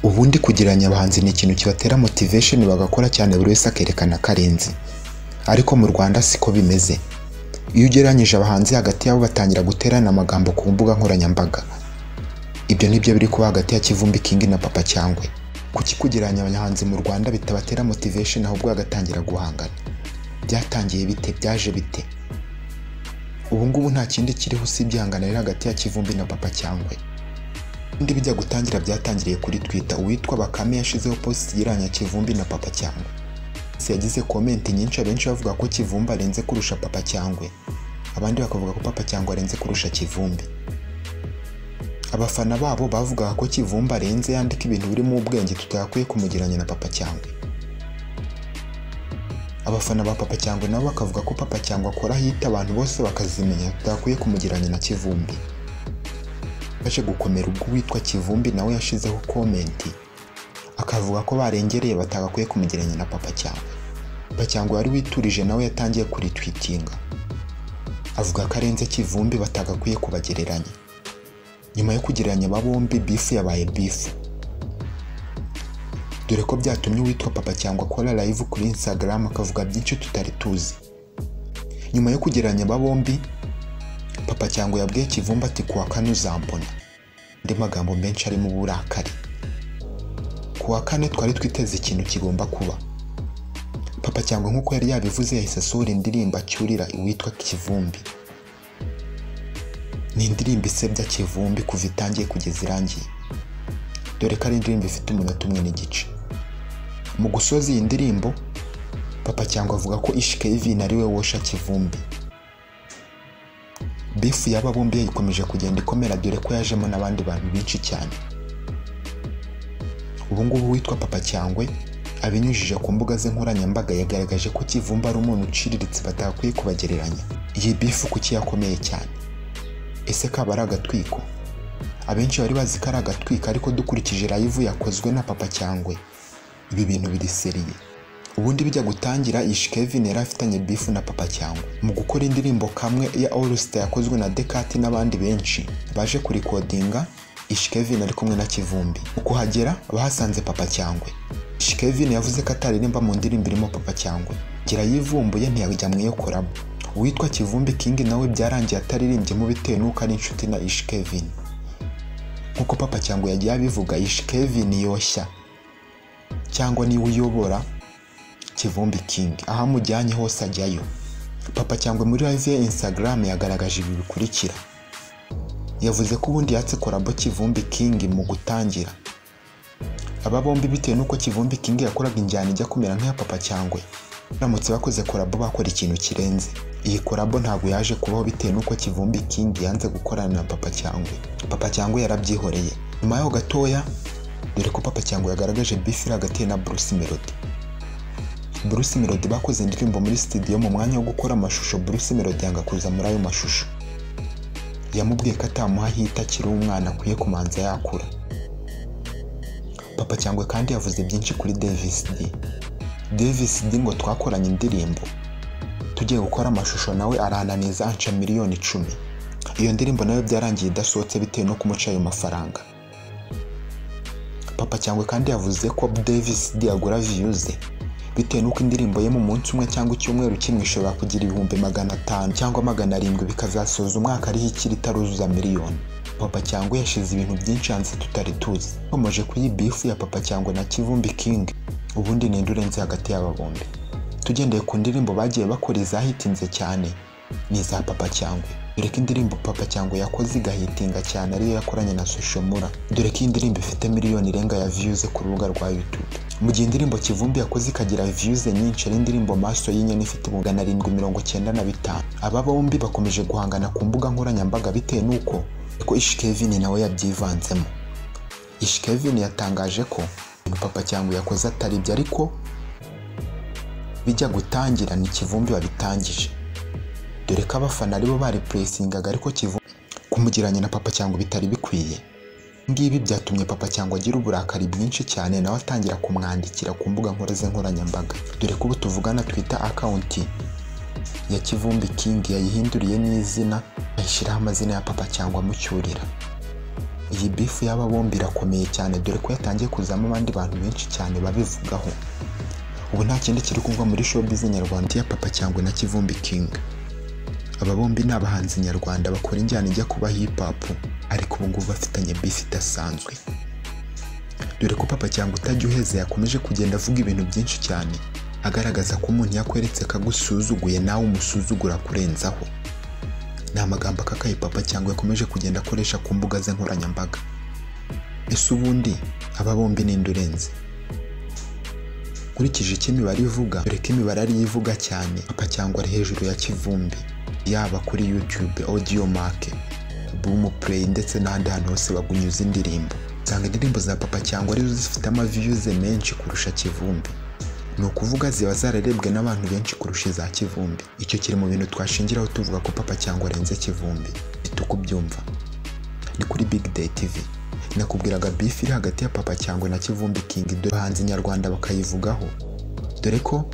ubundi kugereranya abahanzi ni ikintu kibatera motivation bagakora cyane buri wese akerekana ko arenze ariko mu Rwanda siko bimeze iyo ugereranyije abahanzi hagati yabo batangira guterana amagambo ku mbuga nkoranyambaga ibyo nibyo biri kuba hagati ya Kivumbi King na Papa Cyangwe kuki kugereranya abahanzi mu Rwanda bitabatera motivation ahubwo bagatangira guhangana byatangiye bite byaje bite ubu ngubu nta kindi kiriho usibye ihangana riri hagati ya Kivumbi na Papa Cyangwe ubundi bijya gutangira byatangiriye kuri Twitter uwitwa Bakame yashizeho post igereranya Kivumbi na Papa Cyangwe Se yagize komenti nyinshi abenshi bavuga ko Kivumbi arenze kurusha Papa Cyangwe abandi bakavuga ko Papa Cyangwe arenze kurusha Kivumbi abafana babo bavugaga ko Kivumbi arenze yandika ibintu birimo ubwenge tutagakwiye kumugereranya na Papa Cyangwe abafana ba Papa Cyangwe nabo bakavuga ko Papa Cyangwe akora hita abantu bose bakazimenya tutagakwiye kumugereranya na Kivumbi baje gukomera ubwo uwitwa Kivumbi nawe yashizeho komenti akavuga ko barengereye batagakwiye kumugereranya na Papa Cyangwe Papa Cyangwe wari witurije nawe yatangiye kuritwitinga avuga ko arenze Kivumbi batagakwiye kubagereranya nyuma yo kugereranya aba bombi bifu yabaye bifu dore ko byatumye uwitwa Papa Cyangwe akora live kuri Instagram akavuga byinshi tutari tuzi nyuma yo kugereranya aba bombi Papa Cyangwe yabwiye Kivumbi ati kuwa kane uzambona andi magambo menshi arimo uburakari kuwa kane twari twiteze ikintu kigomba kuba Papa Cyangwe nk'uko yari yabivuze yahise asohora indirimbo acyurira uwitwa Kivumbi ni indirimbo isebya Kivumbi kuva itangiye kugeza irangiye dore ko ari indirimbo ifite umunota umwe n'igice mu gusoza iyi ndirimbo Papa Cyangwe avuga ko Ishike Yvine ari we wosha Kivumbi bifu y'aba bombi yayikomeje kugenda ikomera dore ko yajemo n'abandi bantu benshi cyane ubu ngubu witwa Papa Cyangwe abinyujije ku mbuga ze nkoranyambaga yagaragaje ko Kivumbi ari umuntu uciriritse batakwiye kubagereranya iyi bifu kuki yakomeye cyane ese kaba ari agatwiko abenshi bari bazi ko ari agatwiko ariko dukurikije live yakozwe na Papa Cyangwe ibi bintu biriseriye ubundi bijya gutangira Ishkevin yari afitanye bifu na Papa Cyangwe mu gukora indirimbo kamwe ya All Star yakozwe na Dekati n'abandi benshi baje kurikodinga Ishkevin ari kumwe na Kivumbi mu kuhagera bahasanze Papa Cyangwe Ishkevin yavuze ko ataririmba mu ndirimbo irimo Papa Cyangwe gira yivumbuye ntiyajya mu iyo korabo uwitwa Kivumbi King nawe byarangiye ataririmbyemo bitewe n'uko ari inshuti na Ishkevin nk'uko Papa Cyangwe yagiye abivuga Ishkevin yoshya cyangwa niwe uyobora Kivumbi King aho amujyanye hose ajyayo Papa Cyangwe muri live ya Instagram yagaragaje ibi bikurikira yavuze ko ubundi yatse korabo Kivumbi King mu gutangira aba bombi bitewe n'uko Kivumbi King yakoraga injyana ijya kumera nk'iya Papa Cyangwe baramutse bakoze korabo bakora ikintu kirenze iyi korabo ntabwo yaje kubaho bitewe n'uko Kivumbi King yanze gukorana na Papa Cyangwe Papa Cyangwe yarabyihoreye nyuma yaho gatoya dore ko Papa Cyangwe yagaragaje bifu hagati na Bruce Melody Bruce Melody bakoze indirimbo muri studio mu mwanya wo gukora amashusho Bruce Melody yanga kuza muri ayo mashusho yamubwiye ko atamuha hita akiri umwana akwiye kumanza yakura Papa Cyangwe kandi yavuze byinshi kuri Davis D Davis D ngo twakoranye indirimbo tugiye gukora amashusho nawe arananiza anca miliyoni icumi iyo ndirimbo nayo byarangiye idasohotse bitewe no kumuca ayo mafaranga Papa Cyangwe kandi yavuze ko Davis D agura viyuze bitewe n'uko indirimbo ye mu munsi umwe cyangwa icyumweru kimwe ishobora kugira ibihumbi magana atanu cyangwa magana arindwi bikazasoza umwaka ariho ikiri itaruzuza miliyoni papa cyangwa yashize ibintu byinshi hanze tutari tuzi bakomeje kuri iyi bifu ya papa cyangwa na kivumbi king ubundi ni urenze hagati y'aba bombi tugendeye ku ndirimbo bagiye bakora izahitinze cyane ni iza papa cyangwa dore ko indirimbo papa cyangwa yakoze igahitinga cyane ariyo yakoranye na soshomura dore ko iyi ndirimbo ifite miliyoni irenga ya viyuze ku rubuga rwa yutube mu gihe indirimbo Kivumbi yakoze ikagira viyuze nyinshi ari indirimbo maso y'inyoni ifite magana arindwi mirongo cyenda na bitanu aba bombi bakomeje guhangana ku mbuga nkoranyambaga bitewe n'uko ko Ishkevin nawe yabyivanzemo Ishkevin yatangaje ko Papa cyangwa yakoze atari ibyo ariko bijya gutangira ni Kivumbi wabitangije dore ko abafana aribo bari puresingaga ariko Kivumbi kumugereranya na Papa cyangwa bitari bikwiye ngibi byatumye papa cyangwa agira uburakari bwinshi cyane nawe atangira kumwandikira ku mbuga nkoraze nkoranyambaga dore ko ubu tuvugana twita akawunti ya Kivumbi King yayihinduriye n'izina ayishyiraho amazina ya papa cyangwa amucyurira iyi bifu y'aba bombi irakomeye cyane dore ko yatangiye kuzamo abandi bantu benshi cyane babivugaho ubu nta kindi kiri kuvugwa muri showbiz nyarwanda ya papa cyangwa na kivumbi king aba bombi ni abahanzi nyarwanda bakora injyana ijya kuba hip hop ariko ubu ngubu bafitanye bifu idasanzwe dore ko papa cyangwa utajya uheze yakomeje kugenda avuga ibintu byinshi cyane agaragaza ko umuntu yakweretse ko agusuzuguye nawe umusuzugura kurenzaho ni amagambo akakaye papa cyangwa yakomeje kugenda akoresha ku mbuga ze nkoranyambaga ese ubundi aba bombi ninde urenze nkurikije icyo imibare ivuga dore ko imibare ariyo ivuga cyane papa cyangwa ari hejuru ya kivumbi yaba kuri youtube audio make bumu play ndetse n'ahandi hantu hose bagunyuza indirimbo usanga indirimbo za papa cyangwa arizo zifite amaviyuze menshi kurusha kivumbi ni ukuvuga ziba zararebwe n'abantu benshi kurusha iza kivumbi icyo kiri mu bintu twashingiraho tuvuga ko papa cyangwa arenze kivumbi bita uko ubyumva ni kuri big day tv nakubwiraga bifu iri hagati ya papa cyangwa na kivumbi king dore abahanzi nyarwanda bakayivugaho dore ko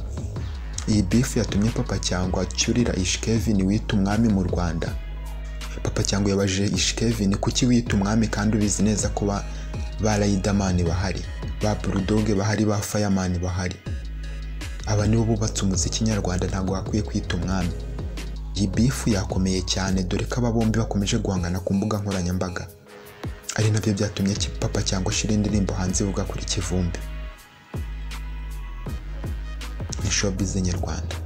iyi bifu yatumye papa cyangwa acyurira ishikevin wita umwami mu rwanda papa cyangwa yabajije ishikevin kuki wita umwami kandi ubizi neza ko ba ba rayidamani bahari ba burudoge bahari ba fayamani bahari aba nibo bubatse umuziki nyarwanda ntabwo hakwiye kwita umwami iyi bifu yakomeye cyane dore ko aba bombi bakomeje guhangana ku mbuga nkoranyambaga ari nabyo byatumye Ki- papa cyangwa shira indirimbo hanze ivuga kuri kivumbi ni showbiz nyarwanda